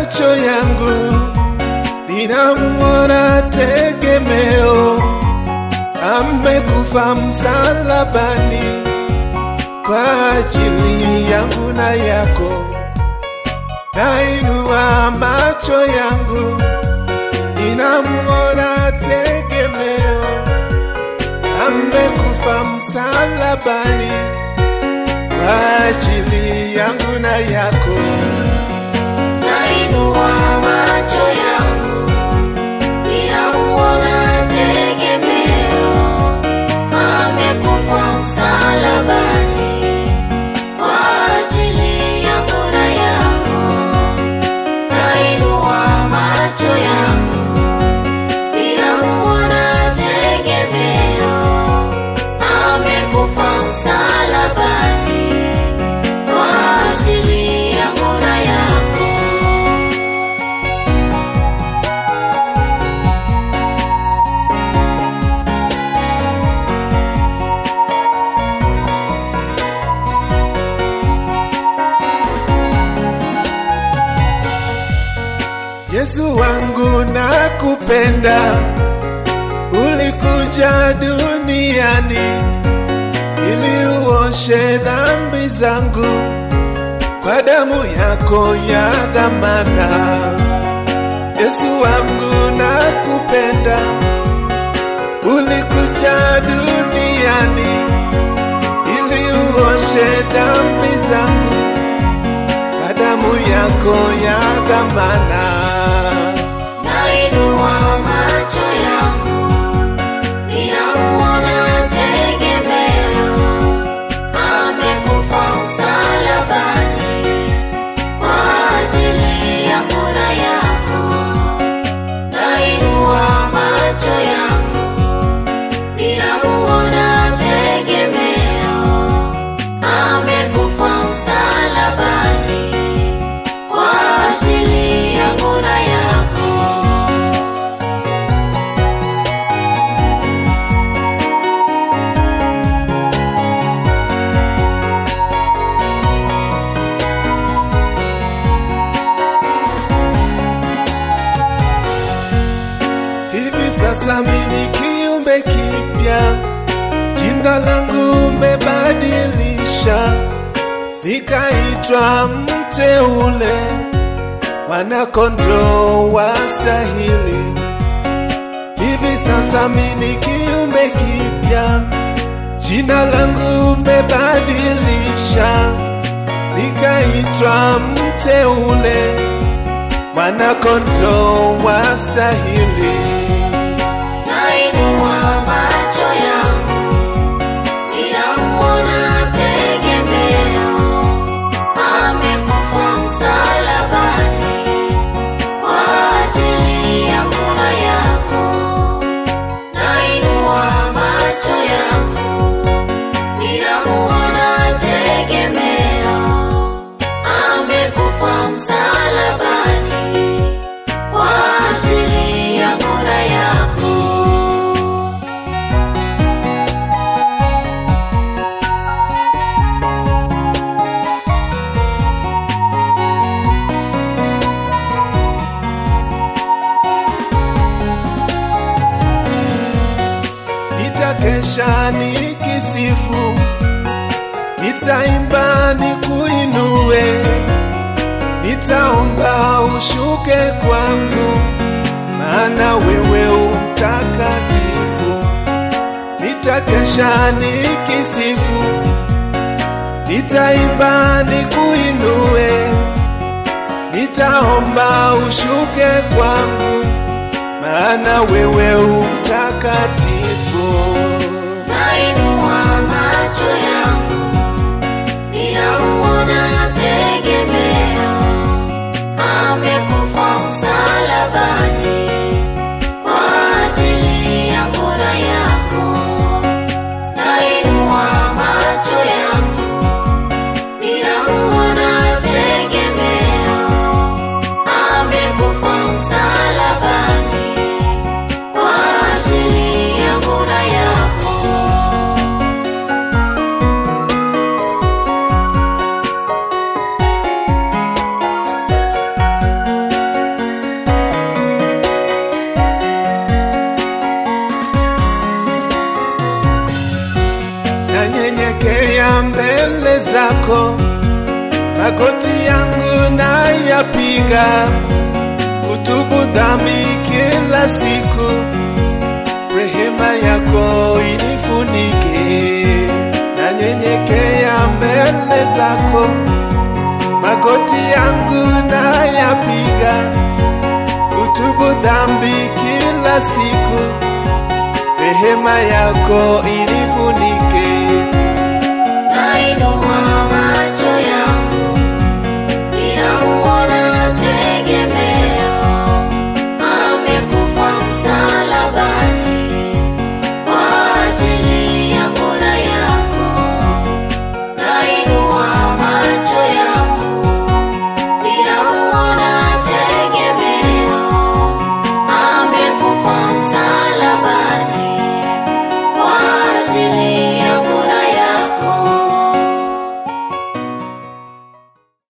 macho yangu ninamuona tegemeo, amekufa msalabani kwa ajili yangu na yako. Nainua macho yangu ninamuona tegemeo, amekufa msalabani kwa ajili yangu na yako. Nainua macho yangu, ninamuona tegemeo, amekufa msalabani kwa ajili yangu na yako. Nainua macho yangu, ninamuona tegemeo, amekufa msalabani kwa ajili yangu na yako. Yesu wangu nakupenda, ulikuja duniani ili uoshe dhambi zangu kwa damu yako ya dhamana. Yesu wangu nakupenda, ulikuja duniani ili uoshe dhambi zangu kwa damu yako ya dhamana. Nainua macho yangu, ninamuona tegemeo, amekufa msalabani kwa ajili yangu na yako. Nainua macho yangu, ninamuona tegemeo, amekufa msalabani kwa ajili yangu na yako. Hivi sasa mimi kiumbe kipya, jina langu umebadilisha, nikaitwa mteule, mwanakondoo wa stahili. Hivi sasa mimi kiumbe kipya, jina langu umebadilisha, nikaitwa mteule mwanakondoo wa stahili. Nainua macho yangu, ninamuona tegemeo, amekufa msalabani kwa ajili yangu na yako. Nainua macho yangu, ninamuona tegemeo, amekufa msalabani kwa ajili yangu na yako. Nitakesha nikisifu, nitaimba nikuinue, nitaomba ushuke kwangu, maana wewe umtakatifu. Nitakesha nikisifu, nitaimba nikuinue, nitaomba ushuke kwangu, maana wewe umtakatifu. Nainua macho yangu, ninamuona tegemeo, amekufa msalabani kwa ajili yangu na yako. Nainua macho yangu, ninamuona tegemeo, amekufa msalabani kwa ajili yangu na yako. magoti yangu nayapiga kutubu dhambi kila siku, rehema yako inifunike, nanyenyekea mbele zako, magoti yangu nayapiga kutubu dhambi kila siku, rehema yako